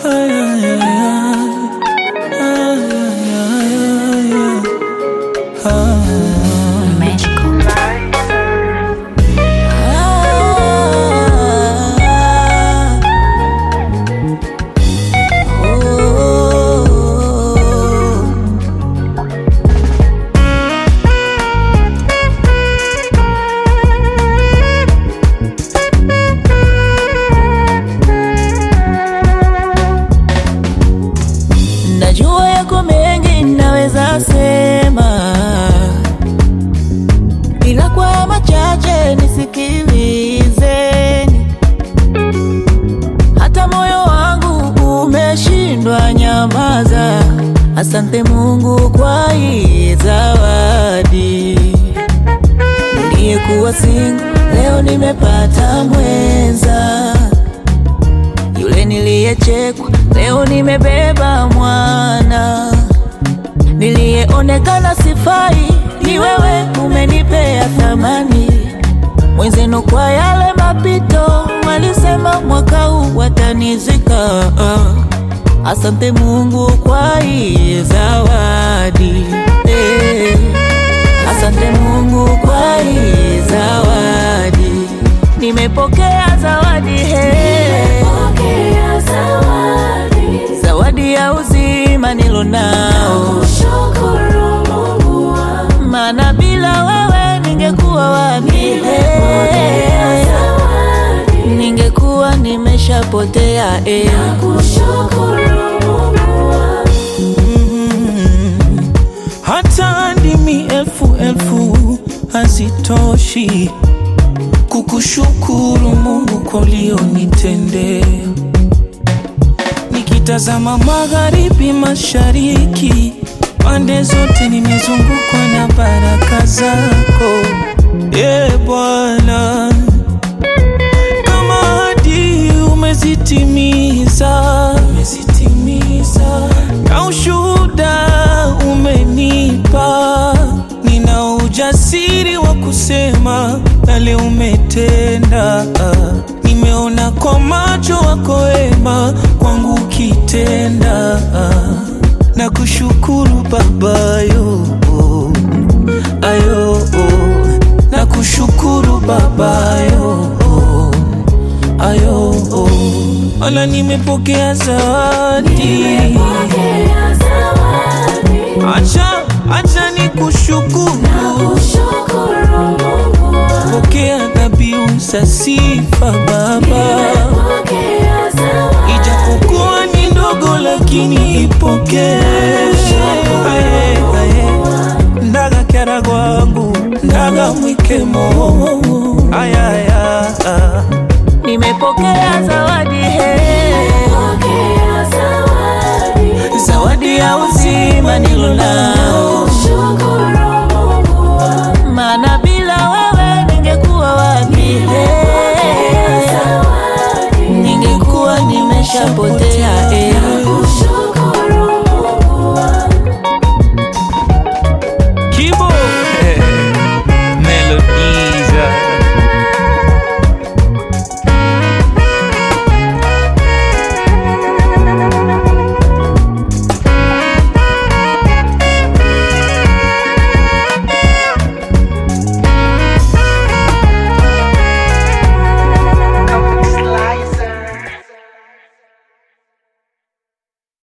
Ay, ay, ay, ay. Ay, ay, ay, ay. Ah. Magical. Najua yako mengi naweza sema, ila kwa machache nisikilizeni. Hata moyo wangu umeshindwa nyamaza. Asante Mungu kwa hii zawadi. Niliyekuwa single leo nimepata mwenza yule niliyechekwa leo nimebeba mwana, niliyeonekana sifai ni wewe, umenipea thamani mwenzenu. Kwa yale mapito walisema mwaka huu watanizika. Asante Mungu kwa hii zawadi eh. Asante Mungu kwa hii zawadi, nimepokea zawadi hey. Zawadi ya uzima nilonao, maana bila wewe ningekuwa wapi? Ningekuwa nimeshapotea eh. hata ndimi elfu elfu hazitoshi kukushukuru Mungu kwa ulionitendea. Nikitazama magharibi, mashariki, pande zote nimezungukwa na baraka zako, e Bwana, kama hadi umezitimiza, umezitimiza na ushuhuda umenipa, nina ujasiri wa kusema yale umetenda. Nimeona kwa macho wako wema kwangu ukitenda, na kushukuru babayo ayo na kushukuru babayo ayo wala nimepokea zawadi acha acha ni kushukuru pokea dhabihu za sifa baba ijapokuwa ni ndogo lakini ipokee Aye, aye. ndaga kera gwangu ndaga mwikemo ayaya Nimepokea zawadi hey. Zawadi ya uzima nilonao